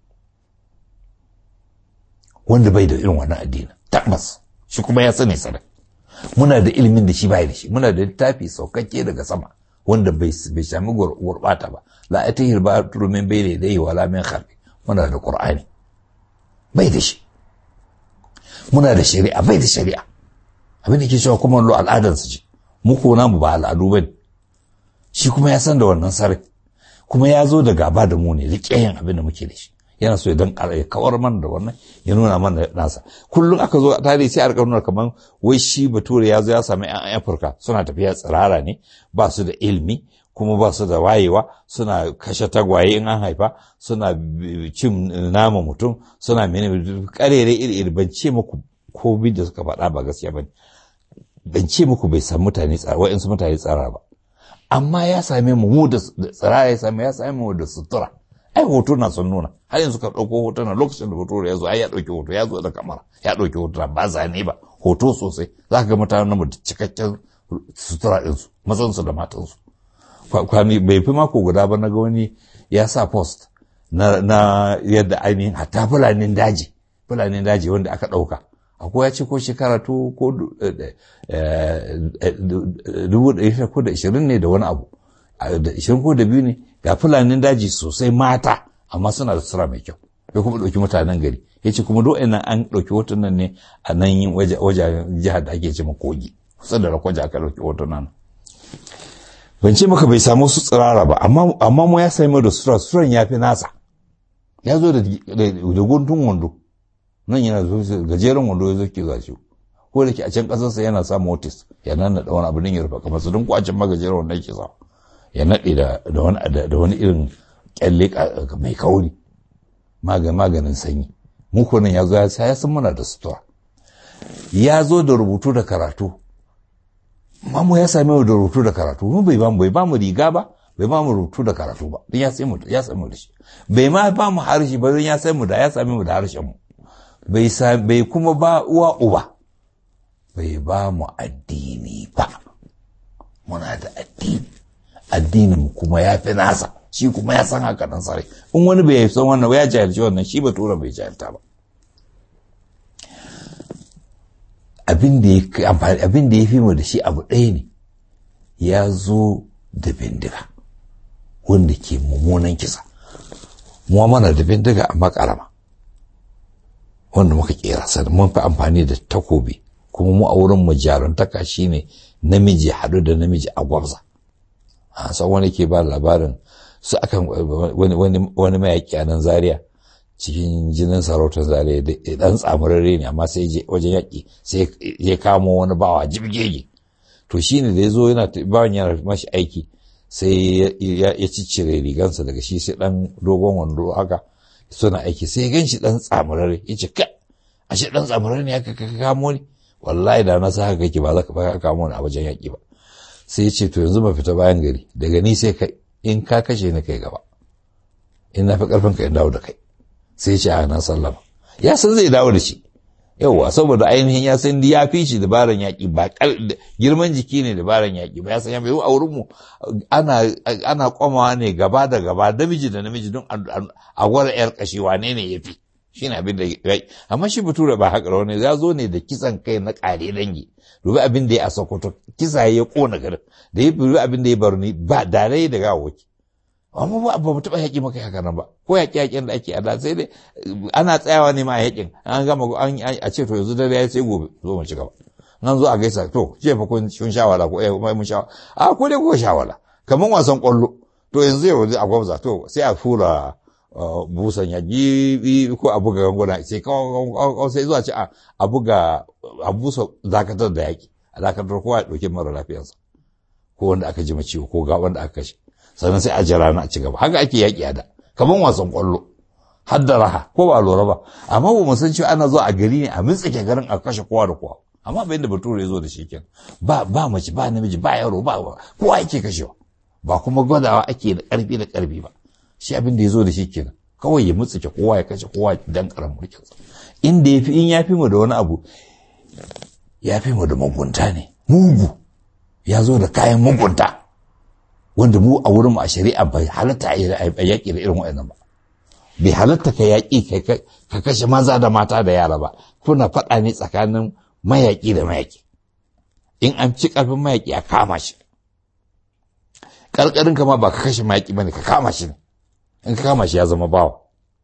wanda bai da irin wannan addini tabbas shi kuma ya sani sarai muna da ilimin da shi bai da shi muna da littafi saukakke daga sama wanda bai sami gurbata ba la atahir ba turumin bai da dai wala min kharbi muna da qur'ani bai da shi muna da shari'a bai da shari'a abin da ke cewa kuma lo al'adan su ce mu ko namu ba al'adu bane shi kuma ya san da wannan sarai kuma ya zo da gaba da mu ne liƙeyin abin da muke da shi yana so ya dan ya kawar mana da wannan ya nuna mana nasa kullum aka zo tare sai a rika nuna kamar wai shi bature ya zo ya sami yan afirka suna tafiya tsirara ne ba su da ilmi kuma ba su da wayewa suna kashe tagwaye in an haifa suna cin nama mutum suna mene karere iri iri ban ce muku ko da suka faɗa ba gaskiya ba ban ce muku bai san mutane tsara wa'insu mutane tsara ba amma ya same mu mu da tsirara ya same ya same mu da sutura ai hoto na sun nuna har yanzu ka ɗauko hoto na lokacin da hoto ya zo ai ya ɗauki hoto ya zo da kamera ya ɗauki hoto ba zane ba hoto sosai za ka ga mutanen mu da cikakken sutura ɗinsu mazansu da matansu kwami bai fi mako guda ba na ga wani ya sa post na, na yadda ainihin hatta fulanin daji fulanin daji wanda aka ɗauka akwai ya ce ko shekara to ko dubu ɗari ko da ishirin ne da wani abu da ishirin ko da biyu ne ga fulanin daji sosai mata amma suna da sutura mai kyau ya kuma ɗauki mutanen gari ya ce kuma do'in nan an ɗauki hotunan ne a nan yin wajen jihar da ake ce kogi kusa da rakwaja aka ɗauki hotunan ban ce maka bai samu su tsirara ba amma mu ya sami da sutura suturan ya fi nasa ya zo da guntun wando nan yana zo gajeren wando ya zo ke zaci ko da ke a can ƙasarsa yana sa motis ya nan da wani abu ya rufe kamar su don kwacin magajeren wanda yake sa ya naɗe da wani irin kyalle mai kauri maganin sanyi muku nan ya zo ya ya san muna da sutura ya zo da rubutu da karatu mamu ya same mu da rubutu da karatu mu bai bamu bai bamu riga ba bai bamu rubutu da karatu ba don ya sai mu ya sai mu da shi bai ma ba mu harshe ba don ya sai mu da ya same mu da harshen mu bai bai kuma ba uwa uba bai ba mu addini ba muna da addini addinin kuma ya fi nasa shi kuma ya san haka nan sarai in wani bai san wannan ya jahilci wannan shi bature bai jahilta ba abin da ya abin da ya fi mu da shi abu ɗaya ne ya zo da bindiga wanda ke mummunan kisa mu mana da bindiga amma karama wanda muka kera sa mun fi amfani da takobi kuma mu a wurin mu jaruntaka shine namiji haɗu da namiji a gwabza a san wani ke ba labarin su akan wani mayaƙi a nan zaria cikin jinin sarautar zaria da ɗan tsamurare ne amma sai je wajen yaƙi sai ya kamo wani bawa jibgege to shi ne da ya zo yana bawan yana mashi aiki sai ya ciccire rigansa daga shi sai ɗan dogon wando haka suna aiki sai ya gan shi ɗan tsamurare ya ce ka ashe ɗan tsamurare ne haka ka kamo ni wallahi da na sa haka kake ba za ka kamo ni a wajen yaƙi ba sai ya ce to yanzu ba fita bayan gari daga ni sai kai in ka kashe ni kai gaba in na fi ƙarfin ka in dawo da kai sai ya ce a nan sallama ya san zai dawo da shi yauwa saboda ainihin ya san ya fi shi dabaran yaƙi ba girman jiki ne dabaran yaƙi ba ya san ya mai a wurin mu ana ana kwamawa ne gaba da gaba namiji da namiji don a gwada yar kashi wane ne ya fi shi ne abin da ya amma shi bature ba haka wani ya zo ne da kisan kai na ƙare dangi dubi abin da ya a sokoto kisa ya kona garin da ya dubi abin da ya bar ni ba da rai da gawaki amma ba ba mu taɓa yaƙi maka haka nan ba ko yaƙi yaƙin da ake a da sai dai ana tsayawa ne ma a yaƙin an gama an a ce to yanzu dare ya sai gobe zo mu ci gaba nan zo a gaisa to ce fa kun kun shawara ko eh mun shawara a ko dai ko shawara kaman wasan kwallo to yanzu yau a gwamza to sai a fura busan yaƙi ko a buga ganguna sai kawai sai zuwa ce a buga a busa dakatar da yaƙi a dakatar kowa ya ɗauki mara lafiyarsa ko wanda aka ji ciwo ko ga wanda aka kashe sannan sai a jira na a ci gaba haka ake yaƙi a da kamar wasan ƙwallo har da raha ko ba lura ba amma ba mu san cewa ana zuwa a gari ne a mintsike garin a kashe kowa da kowa amma bayan da bature ya zo da shi kenan ba ba mace ba namiji ba yaro ba kowa ake kashewa ba kuma gwadawa ake da ƙarfi da ƙarfi ba shi abin da ya zo da shi kenan kawai ya mutsike kowa ya kashe kowa dan karan mulkinsa inda ya fi in ya fi mu da wani abu ya fi mu da mugunta ne mugu ya zo da kayan mugunta wanda mu a wurin a shari'a bai halatta a yaƙi da irin waɗannan ba bai halatta ka yaƙi ka kashe maza da mata da yara ba kuna faɗa ne tsakanin mayaƙi da mayaƙi in an ci ƙarfin mayaƙi a kama shi ƙarƙarin kama ba ka kashe mayaƙi ba ne ka kama shi ne in ka kama shi ya zama bawa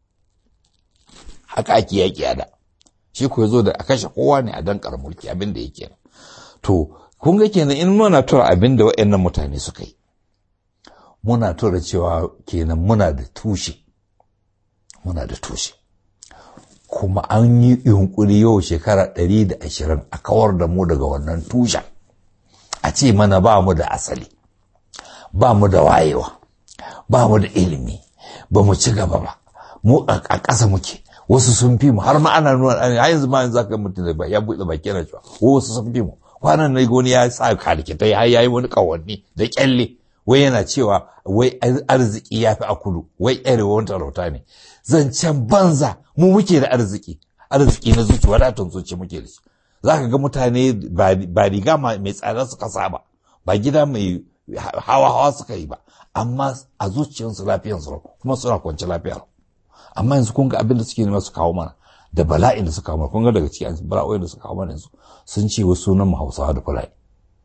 haka ake yaƙi a da shi ko zo da a kashe kowa ne a dankar mulki abin da yake to kun ga kenan in muna tura abin da waɗannan mutane suka yi muna tura cewa kenan muna da tushe muna da tushe kuma an yi yunkuri yau shekara ɗari da ashirin a kawar da mu daga wannan tushen a ce mana ba mu da asali ba mu da wayewa ba mu da ilimi ba mu ci gaba ba mu a ƙasa muke wasu sun fi mu har ma ana nuna a yanzu ma yanzu zaka mutum da ya buɗe baki na cewa wasu sun fi mu kwanan na goni ya sa kalikitai har yayi wani kawanni da kyalle wai yana cewa wai arziki ya fi a kudu wai arewa wani talauta ne zancen banza mu muke da arziki arziki na zuci wadatun zuci muke da shi za ka ga mutane ba riga mai tsada suka saba ba gida mai hawa hawa suka yi ba amma a zuciyarsu lafiyarsu kuma suna kwanci lafiyar amma yanzu kun ga abin da suke nema su kawo mana da bala'in da suka kawo mana kun ga daga cikin bala'o'in da suka kawo mana yanzu sun ce wasu sunan mu hausawa da fulani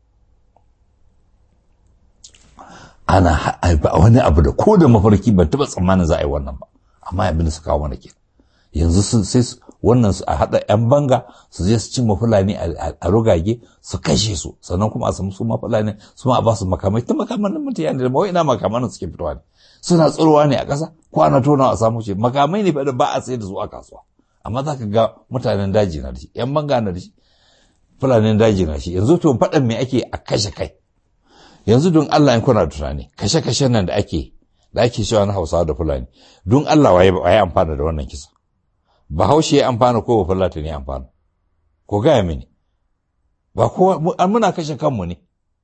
ana wani abu da ko da mafarki ban taɓa tsammanin za a yi wannan ba amma abin da suka kawo mana ke yanzu sai wannan su a haɗa 'yan banga su je su cimma fulani a rugage su kashe su sannan kuma a samu su ma fulani su ma a ba su makamai ta makaman mutane da mawai ina makaman suke fitowa ne suna tsirowa ne a ƙasa ko ana tonawa a samu ce makamai ne da ba a sayar da su a kasuwa amma za ka ga mutanen daji na da shi 'yan banga na da shi fulanin daji na shi yanzu to faɗan me ake a kashe kai yanzu don Allah in kuna tunani kashe-kashen nan da ake da ake cewa na Hausawa da Fulani don Allah waye waye amfana da wannan kisa Bahaushe ya amfana ko Fulani ne amfana ko gaya mini ba ko muna kashe kanmu ne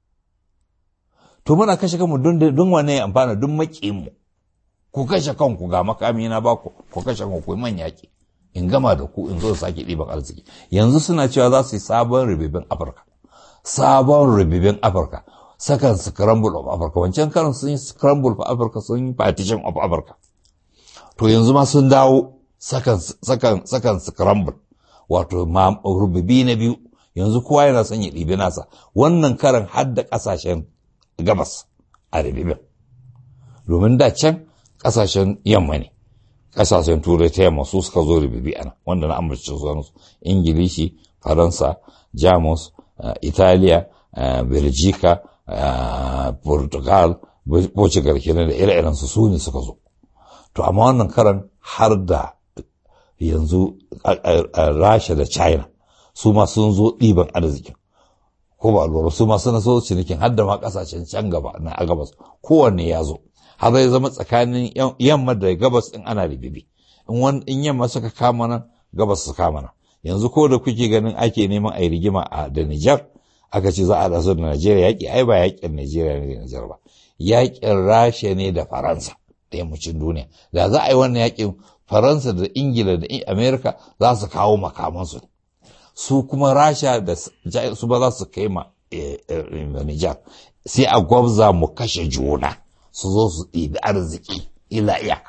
to muna kashe kanmu don don wane ya amfana don maƙiyin mu ku kashe kanku ga makami na ba ku ku kashe kanku ku man yaƙi in gama da ku in zo sake ɗiban arziki yanzu suna cewa za su yi sabon ribibin Afirka sabon ribibin Afirka sakan scramble of Africa wancan karin sun yi scramble of Africa sun yi partition of Africa to yanzu ma sun dawo sakan sakan sakan scramble wato rububi na biyu yanzu kowa yana son ya ɗibi nasa wannan karan har da ƙasashen gabas a rububin domin da can ƙasashen yamma ne ƙasashen turai ta yamma su suka zo rububi ana wanda na amurci su ingilishi faransa jamus italiya belgica Uh, Portugal Portugal kenan da ire-iren su su ne suka zo to amma wannan karan har da yanzu Rasha da China su ma sun zo ɗiban arzikin ko ba lura su ma suna so cinikin har da ma kasashen can gaba na a gabas kowanne ya zo har zai zama tsakanin yamma da gabas din ana ribibi in yamma suka kama nan gabas su kama nan yanzu ko da kuke ganin ake neman a yi rigima a da Nijar aka ce za a rasu da Najeriya yaƙi ai ba yaƙin Najeriya ne da Nijar ba yaƙin Rasha ne da Faransa da yammacin duniya da za a yi wannan yaƙin Faransa da Ingila da Amerika za su kawo makamansu su kuma Rasha da su ba za su kai ma Nijar sai a gwabza mu kashe juna su zo su ɗibi arziki ila iyaka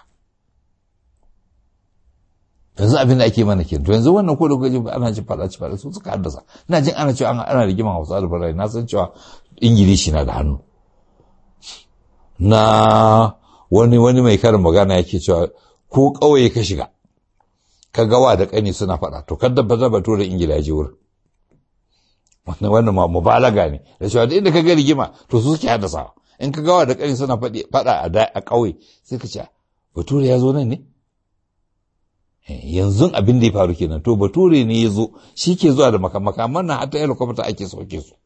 yanzu abin da ake mana ke to yanzu wannan ko da kuka ana ji faɗa ci faɗa su suka haddasa ina jin ana cewa ana rigima Hausa da Fulani na san cewa Ingilishi na da hannu na wani wani mai karin magana yake cewa ko ƙauye ka shiga ka gawa da ƙani suna faɗa to kada ba zaba da Ingila je wurin wannan wannan ma mubalaga ne da cewa da inda ka ga rigima to su suke haddasa in ka gawa da ƙani suna faɗa a ƙauye sai ka ce bature ya zo nan ne yanzu abin da ya faru kenan to bature ne ya zo shi ke zuwa da makamakan nan hatta helicopter ake sauke su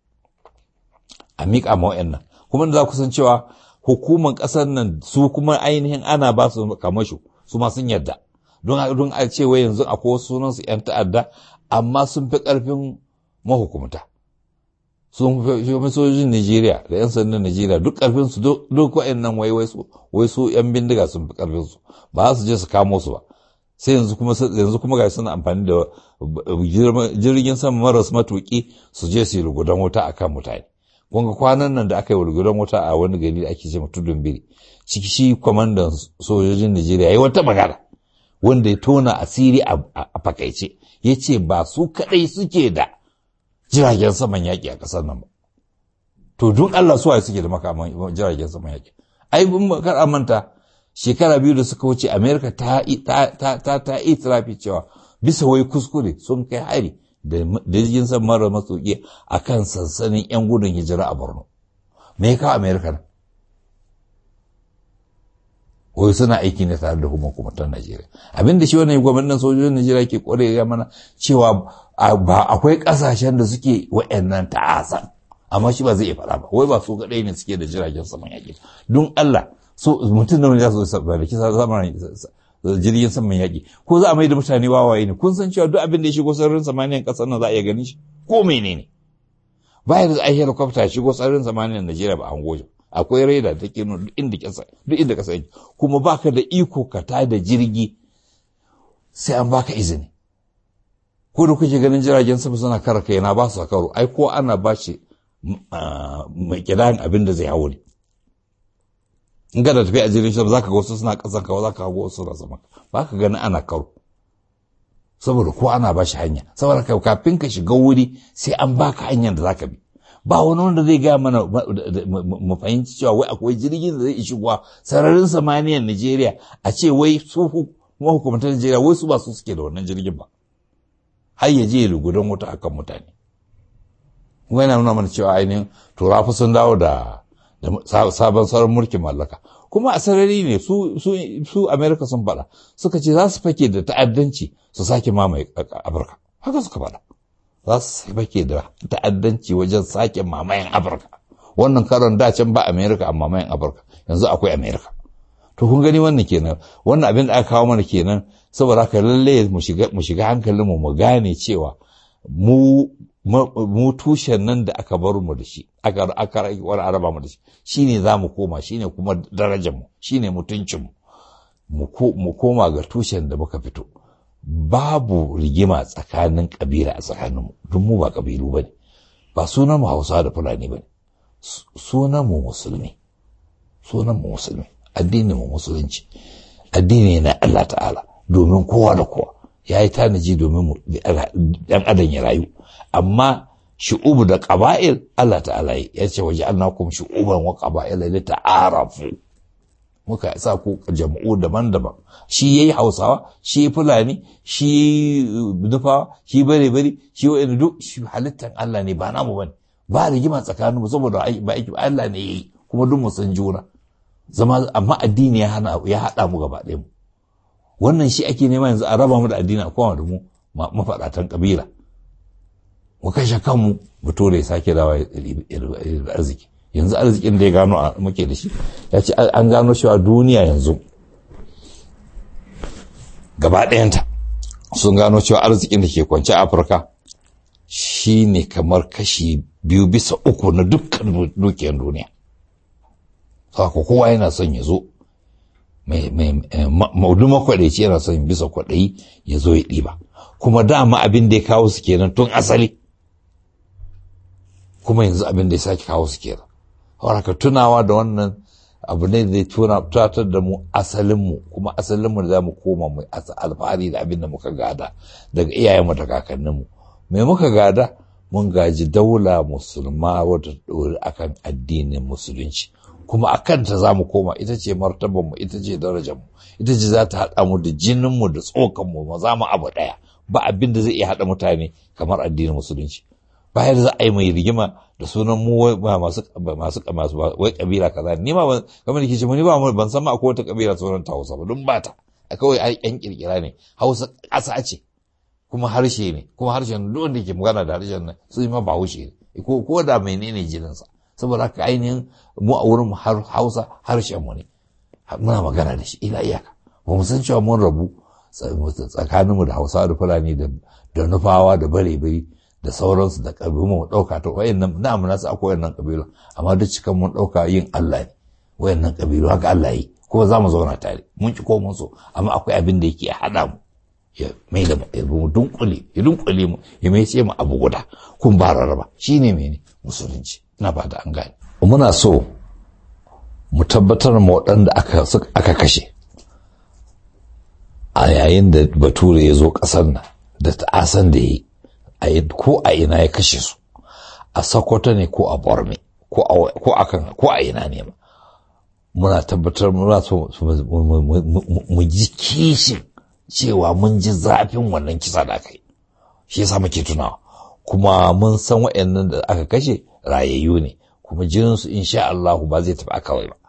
a miƙa ma nan kuma da za ku san cewa hukumar ƙasar nan su kuma ainihin ana ba su kamasho su ma sun yarda don don a ce wai yanzu akwai wasu sunan su yan ta'adda amma sun fi ƙarfin mahukumta sun fi sojojin Najeriya da yan sandan Najeriya duk ƙarfin su duk wa'annan wai wai su wai su yan bindiga sun fi ƙarfin su ba su je su kamo su ba sai yanzu kuma yanzu kuma ga suna amfani da jirgin sama maras matuki su je su yi rugudan wuta akan mutane kun ga kwanan nan da aka yi rugudan wuta a wani gari da ake ce tudun biri ciki shi kwamandan sojojin Najeriya yayi wata magana wanda ya tona asiri a fakaice ya ce ba su kadai suke da jiragen saman yaƙi a ƙasar nan ba to duk Allah suwaye suke da makaman jiragen saman yaƙi ai bin kar amanta shekara biyu da suka wuce amerika ta ta ta itirafi cewa bisa wai kuskure sun kai hari da jirgin san mara matsoki a kan sansanin 'yan gudun hijira a borno me ya kawo amerika nan wai suna aiki ne tare da hukumar najeriya abin da shi wannan gwamnatin sojojin najeriya ke kware ya mana cewa ba akwai kasashen da suke wa'annan ta'asan amma shi ba zai iya faɗa ba wai ba su kaɗai ne suke da jiragen saman yaƙi don allah so mutum da wani za su da kisa zamanin jirgin saman yaƙi ko za a mai da mutane wawaye ne kun san cewa duk abin da ya shigo sararin samaniyan ƙasar nan za a iya ganin shi ko menene bayan da ai helicopter ya shigo sararin samaniyan Najeriya ba an goje akwai raida da ke duk inda kasa duk inda kasa yake kuma baka da iko ka ta da jirgi sai an baka izini ko da kuke ganin jiragen sama suna kara kai na ba su karo ai ko ana ba shi mai kidan abin da zai hawo ne in ga da tafi a jirgin sama zaka ga wasu suna kasan ka zaka ga wasu suna sama ba ka gani ana karo saboda ko ana ba shi hanya saboda kafin ka shiga wuri sai an baka hanyar da zaka bi ba wani wanda zai gaya mana mu fahimci cewa wai akwai jirgin da zai shigowa sararin samaniyar Najeriya a ce wai su mahukumtar Najeriya wai su ba su suke da wannan jirgin ba har ya je lugudan wuta akan mutane wai na nuna mana cewa ainihin turafi sun dawo da sabon sauran mulkin mallaka kuma a sarari ne su su su America sun faɗa suka ce za su fake da ta'addanci su sake mamaye Afirka haka suka faɗa za su fake da ta'addanci wajen sake mamayen Afirka wannan karon da can ba America amma mamayen Afirka yanzu akwai America to kun gani wannan kenan wannan abin da aka kawo mana kenan saboda haka lalle mu shiga mu shiga hankalin mu mu gane cewa mu mu tushen nan da aka bar mu da shi aka aka wani araba mu da shi shine za mu koma shine kuma darajar mu shine mutuncin mu mu koma ga tushen da muka fito babu rigima tsakanin kabila a tsakanin mu duk mu ba kabilu bane ba sunan mu Hausa da Fulani bane sunan mu musulmi sunan mu musulmi addinin mu musulunci addini na Allah ta'ala domin kowa da kowa ya yi tanaji domin ɗan adam ya rayu amma shu'ubu da ƙaba'il Allah ta'ala ya ce waje an nakum shu'uban wa ƙaba'il da ta'arafu muka sa ku jam'u daban-daban shi yayi Hausawa shi Fulani shi Nufawa shi bare bare shi wa'in duk shi halittan Allah ne ba namu bane ba rigima tsakanin mu saboda ba aiki Allah ne yayi kuma duk mu san juna zama amma addini ya hana ya haɗa mu gaba ɗaya mu wannan shi ake nema yanzu a raba mu da addini a kowa da mu mafaɗatan ƙabila mu kashe kanmu bature ya sake dawa arziki yanzu arzikin da ya gano a muke da shi ya ce an gano cewa duniya yanzu gaba ɗayanta sun gano cewa arzikin da ke kwance a afirka shi ne kamar kashi biyu bisa uku na dukkan dukiyar duniya saka kowa yana son ya zo maudu makwaɗaici yana son bisa kwaɗayi ya zo ya ɗiba kuma dama abin da ya kawo su kenan tun asali kuma yanzu abin da ya sake kawo su kenan haka tunawa da wannan abu ne da tuna tunatar da mu asalinmu kuma asalinmu da za mu koma mu alfahari da abin da muka gada daga iyayenmu da kakanninmu me muka gada mun gaji daula musulma wadda ɗori akan addinin musulunci kuma a kanta za mu koma ita ce martabanmu ita ce darajarmu ita ce za ta haɗa mu da jininmu da tsokanmu ma za mu abu ɗaya ba abin da zai iya haɗa mutane kamar addinin musulunci bayan za a yi mai rigima da sunan mu masu masu masu wai kabila kaza ni ma kamar da kici ni ba ban san ma akwai wata kabila sunan ta Hausa ba don ba ta kawai ai yan kirkira ne Hausa ƙasa ce kuma harshe ne kuma harshen duk wanda ke magana da harshen nan su ma ba haushe ne ko ko da menene jininsa saboda haka ainihin mu a wurin har Hausa harshen mu ne muna magana da shi ila iyaka ba mu san cewa mun rabu tsakaninmu da Hausawa da Fulani da Nufawa da Bare-bare da sauransu da ƙabilu mu ɗauka ta wayannan na amina su akwai wayannan ƙabilu amma duk cikan mun ɗauka yin Allah ne wayannan ƙabilu haka Allah yi kuma za mu zauna tare mun ki ko mun so amma akwai abin da yake haɗa mu ya mai da mu dunkule ya dunkule mu ya mai ce mu abu guda kun ba rarraba shine mene musulunci ina ba da an gane muna so mu tabbatar ma waɗanda aka aka kashe a yayin da bature ya zo ƙasar nan da ta'asan da ya yi ko a ina ya kashe su a sokoto ne ko a borme ko a kan ko a ina ne muna tabbatar muna so mu ji kishin cewa mun ji zafin wannan kisa da aka yi shi yasa muke tunawa kuma mun san waɗannan da aka kashe rayayyu ne kuma jininsu insha Allah ba zai tafi kawai ba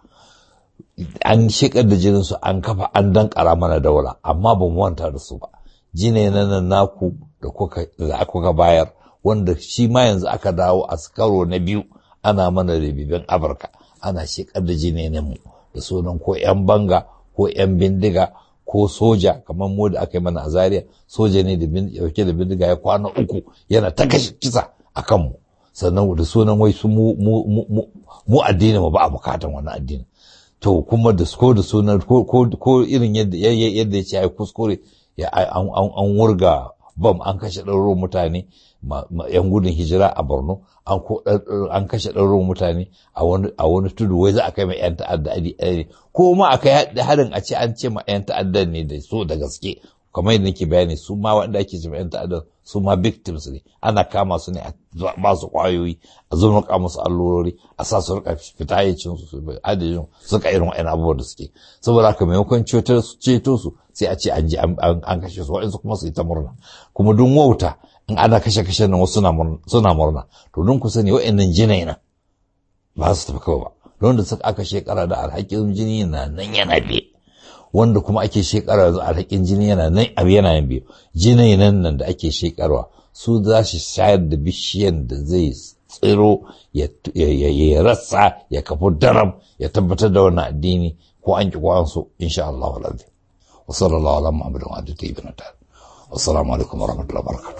an shekar da jininsu an kafa an dankara mana daula amma ba mu wanta da su ba jine nan naku da kuka bayar wanda shi ma yanzu aka dawo a karo na biyu ana mana ribibin afirka ana shekar da mu da sunan ko 'yan banga ko 'yan bindiga ko soja kamar mu da aka yi mana a zaria soja ne da yauke da bindiga ya kwana uku yana ta kashe kisa a kanmu sannan da sunan wai su mu addini mu ba a bukatan wannan addini to kuma da ko da sunan ko irin yadda ya ce ya kuskure an wurga bam an kashe ɗaurin mutane yan gudun hijira a borno an kashe ɗaurin mutane a wani tudu wai za a kai ma yan ta'adda adi ko ma a kai harin a ce an ce ma yan ta'adda ne da so da gaske kamar yadda nake bayani su ma wanda ake ce ma yan ta'adda su ma victims ne ana kama su ne a ba su kwayoyi a zurnuka musu allurori a sa su rika fita yacin su adadin suka irin wa'yan abubuwan da suke saboda haka maimakon ceto su sai a ce an ji an kashe su waɗansu kuma su yi ta murna kuma duk wauta in ana kashe kashe nan wasu suna murna to don ku sani wa'annan jinai na ba su tafi kawai ba don da suka aka shekara da alhakin jini na nan yana biye wanda kuma ake shekara da alhakin jini yana nan abu yana yin biyu jinai nan nan da ake shekarwa su za su shayar da bishiyan da zai tsiro ya rasa ya kafu daram ya tabbatar da wannan addini ko an ki ko an so insha Allah wa وصلى الله على محمد وعلى اله وصحبه وسلام عليكم ورحمه الله وبركاته